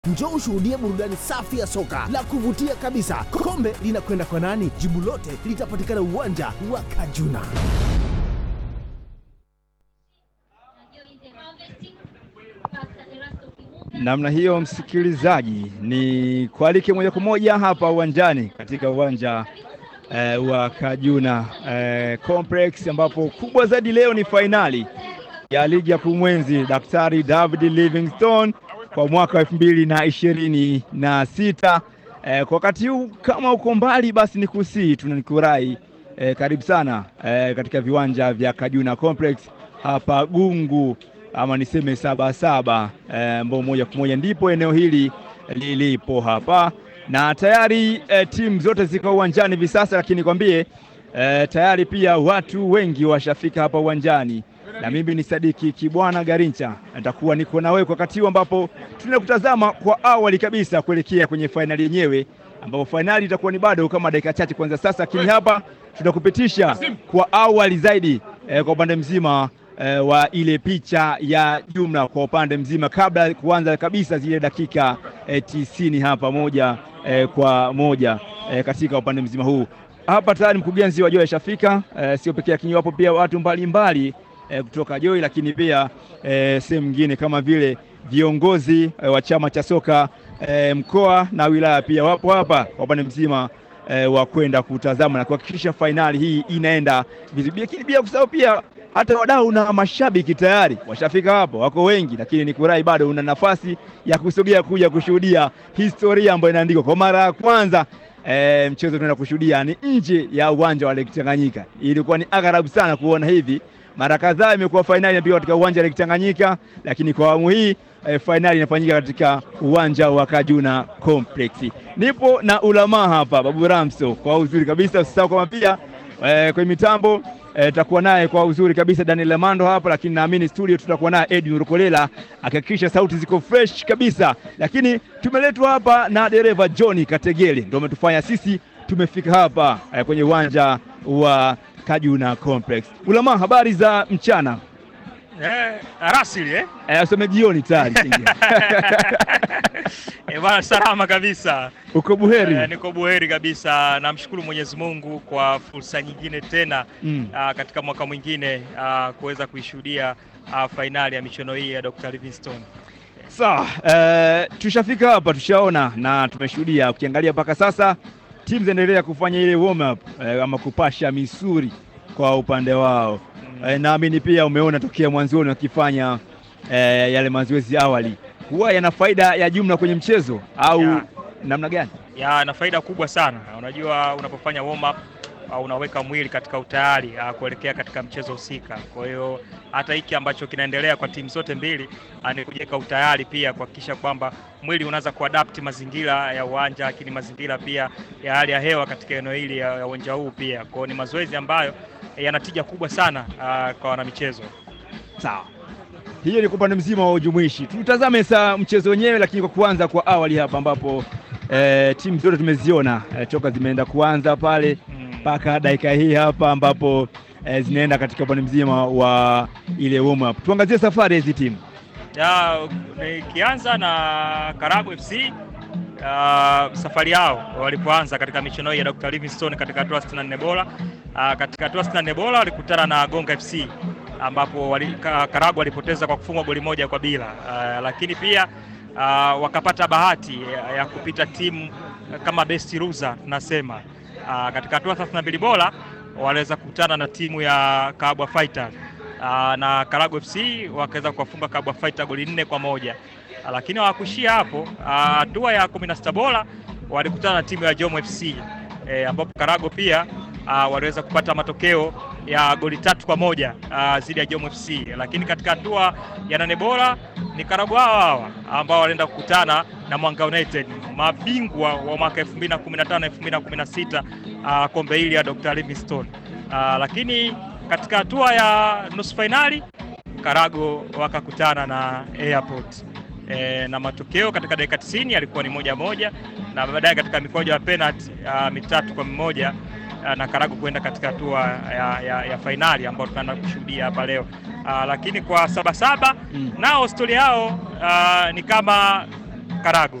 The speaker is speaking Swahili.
Njoo ushuhudie burudani safi ya soka la kuvutia kabisa. Kombe linakwenda kwa nani? Jibu lote litapatikana uwanja wa Kajuna. Namna hiyo, msikilizaji, ni kualike moja kwa moja hapa uwanjani katika uwanja eh, wa Kajuna eh, Complex ambapo kubwa zaidi leo ni fainali ya ligi ya kumwenzi Daktari David Livingstone kwa mwaka wa elfu mbili na ishirini na sita. Eh, kwa wakati huu kama uko mbali basi ni kusii tunanikurai eh, karibu sana eh, katika viwanja vya Kajuna Complex hapa Gungu ama niseme saba saba ambao eh, moja kwa moja ndipo eneo hili lilipo hapa na tayari eh, timu zote ziko uwanjani hivi sasa, lakini kwambie eh, tayari pia watu wengi washafika hapa uwanjani na mimi ni Sadiki Kibwana Garincha, nitakuwa niko na wewe kwa wakati huu ambapo tunakutazama kwa awali kabisa kuelekea kwenye fainali yenyewe, ambapo fainali itakuwa ni bado kama dakika chache kwanza sasa, lakini hapa tunakupitisha kwa awali zaidi eh, kwa upande mzima eh, wa ile picha ya jumla kwa upande mzima kabla ya kuanza kabisa zile dakika eh, tisini hapa moja eh, kwa moja eh, katika upande mzima huu hapa tayari mkurugenzi wa Joy ashafika, eh, sio pekee yake, wapo pia watu mbalimbali mbali, E, kutoka Joy lakini pia e, sehemu nyingine kama vile viongozi e, wa chama cha soka e, mkoa na wilaya pia wapo hapa kwa upande mzima e, wa kwenda kutazama na kuhakikisha fainali hii inaenda vizuri, lakini pia kusahau pia hata wadau na mashabiki tayari washafika hapo, wako wengi, lakini ni kurai bado una nafasi ya kusogea kuja kushuhudia historia ambayo inaandikwa kwa mara ya kwanza. E, mchezo tunaenda kushuhudia ni nje ya uwanja wa Lake Tanganyika. Ilikuwa ni agharabu sana kuona hivi mara kadhaa imekuwa fainali inapigwa katika uwanja wa Lake Tanganyika, lakini kwa awamu hii e, fainali inafanyika katika uwanja wa Kajuna Complex. Nipo na ulamaa hapa Babu Ramso kwa uzuri kabisa, usisahau kama pia e, kwenye mitambo tutakuwa e, naye kwa uzuri kabisa Daniel Amando hapa, lakini naamini studio tutakuwa naye Edwin Rukolela akihakikisha sauti ziko fresh kabisa, lakini tumeletwa hapa na dereva John Kategele, ndio umetufanya sisi tumefika hapa e, kwenye uwanja wa Kajuna Complex. Ulama, habari za mchana? Eh, arasili eh? Eh, useme jioni tayari. Eh, bwana salama kabisa. Uko buheri? Eh, niko buheri kabisa. Namshukuru Mwenyezi Mungu kwa fursa nyingine tena Mm. ah, katika mwaka mwingine ah, kuweza kuishuhudia ah, fainali ya michuano hii ya Dr. Livingstone. Sawa, eh, tushafika hapa tushaona na tumeshuhudia. Ukiangalia mpaka sasa timu zinaendelea kufanya ile warm up eh, ama kupasha misuri kwa upande wao. Mm. Eh, naamini pia umeona tokea mwanzoni wakifanya eh, yale mazoezi awali, huwa yana faida ya jumla kwenye mchezo au Ya. namna gani? ya na faida kubwa sana. Unajua, unapofanya warm up uh, unaweka mwili katika utayari uh, kuelekea katika mchezo husika. Kwa hiyo hata hiki ambacho kinaendelea kwa timu zote mbili uh, ni kujiweka utayari pia kuhakikisha kwamba mwili unaanza kuadapt mazingira ya uwanja, lakini mazingira pia ya hali ya hewa katika eneo hili ya ya uwanja huu pia. Kwa hiyo ni mazoezi ambayo eh, yana tija kubwa sana uh, kwa wanamichezo. Sawa, hiyo ni kwa upande mzima wa ujumuishi. Tutazame saa mchezo wenyewe, lakini kwa kuanza kwa awali hapa ambapo eh, timu zote tumeziona eh, toka zimeenda kuanza pale Mm. mpaka dakika hii hapa ambapo eh, zinaenda katika upande mzima wa ile warm up. Tuangazie safari ya hizi timu. Ya, nikianza na Karago FC uh, safari yao walipoanza katika michuano hii ya Dr. Livingstone katika hatua 64 bora. Uh, katika hatua 64 bora walikutana na Gonga FC ambapo wali, Ka- Karago walipoteza kwa kufungwa goli moja kwa bila. Uh, lakini pia uh, wakapata bahati ya, ya kupita timu kama best loser tunasema. Uh, katika hatua 32 bora waliweza kukutana na timu ya Kabwa Fighters Aa, na Karago FC wakaweza kuwafunga Kabwa Fighter goli nne kwa moja. Aa, lakini hawakuishia hapo. Aa, Hatua ya 16 bora walikutana na timu ya Jomo FC e, ambapo Karago pia aa, waliweza kupata matokeo ya goli tatu kwa moja aa, dhidi ya Jomo FC. Lakini katika hatua ya nane bora ni Karago hawa hawa ambao walienda kukutana na Mwanga United, mabingwa wa mwaka 2015 2016 aa, kombe hili ya Dr. Livingstone. Aa, lakini katika hatua ya nusu fainali Karago wakakutana na Airport e, na matokeo katika dakika 90 yalikuwa ni moja moja, na baadaye katika mikwaju ya penalty uh, mitatu kwa mmoja uh, na Karago kwenda katika hatua ya, ya, ya fainali ambayo tunaenda kushuhudia hapa leo uh, lakini kwa Sabasaba Mm. nao stori yao uh, ni kama Karagu.